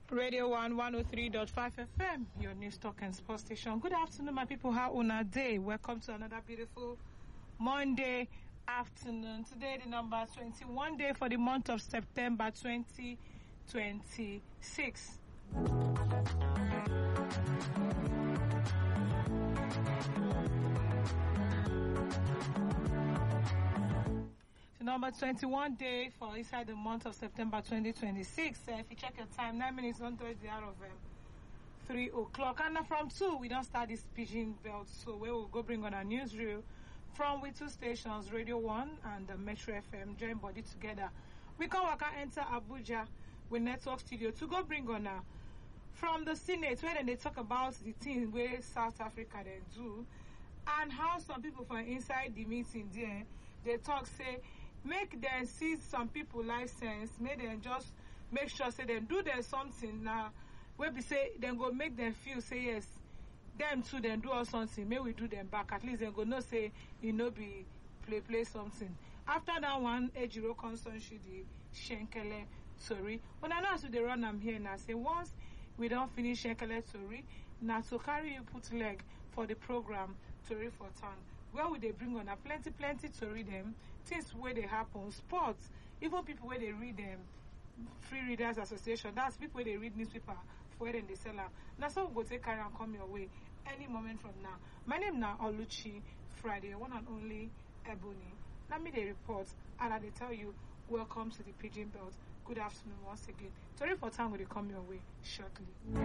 Radio 1 103.5 FM, your news talk and sports station. Good afternoon, my people. How una day? Welcome to another beautiful Monday afternoon. Today, the number 21 day for the month of September 2026. The number 21 day for inside the month of September 2026. Uh, if you check your time, 9 minutes on the hour of um, 3 o'clock. And uh, from 2, we don't start this pigeon belt. So we will go bring on our newsreel from with two stations, Radio 1 and the Metro FM, join body together. We can work and enter Abuja with Network Studio to go bring on uh, from the Senate where then they talk about the thing where South Africa they do and how some people from inside the meeting there they talk say make them see some people license make them just make sure say them do them something now wey be say dem go make them feel say yes them too dem do us something make we do them back at least dem go know say e no be play play something after that one ejiro constituency the shenkele tori una know as we dey run am here na say once we don finish shenkele tori na to carry you put leg for the program tori for town where we dey bring una plenty plenty tori dem things wey dey happen sports even people wey dey read dem free readers association that's people wey dey read newspaper for where dem dey sell am na so we go take carry am come your way any moment from now my name na oluchi friday one and only ebony na me dey report and i dey tell you welcome to the pidgin belt good afternoon once again tori for town go dey come your way shortly.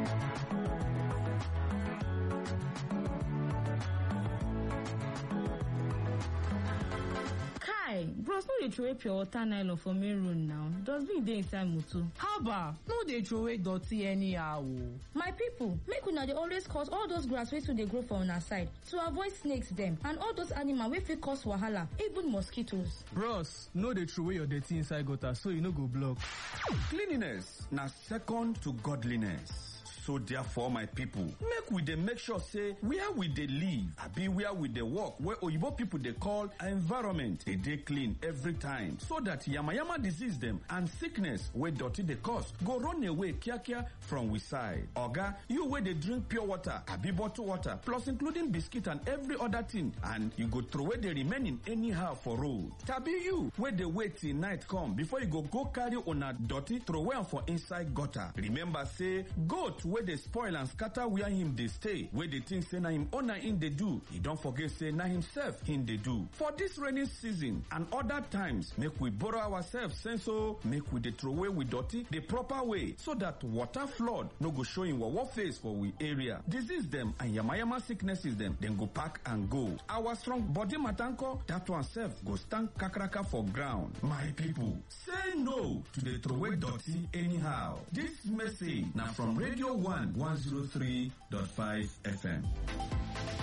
kai bros no dey throway pure water nylon for main road now dustbin dey inside motor. haba no dey throway dirty anyhow o. my people make una dey always cut all those grass wey too dey grow for una side to avoid snakes dem and all those animal wey fit cause wahala even mosquitoes. bros no dey throway your dirty inside gutter so e no go block. Cleanliness na second to godliness. So therefore, my people, make we dey make sure say where we dey live, abi where we dey work, where oyibo people dey call environment, dey dey clean every time, so that yamayama disease dem and sickness wey dirty dey cause go run away kiakia from we side. Oga, you wey dey drink pure water, abi bottled water, plus including biscuit and every other thing, and you go throway the remaining anyhow for road. Tabi you wey dey wait till night come before you go go carry una dirty throway am for inside gutter. Remember say goat wey dey spoil and scatter where him dey stay wey dey think say na him owner him dey do e don forget say na himself him dey do for dis rainy season and other times make we borrow ourselves sense o make we dey throway we dirty the proper way so that water flood no go show him wawa face for we area disease dem and yamayama sicknesses dem dem go pack and go our strong body matanko that one sef go stand kakaraka for ground my people say no to dey throway dirty anyhow dis message na from radio 1 103.5 FM.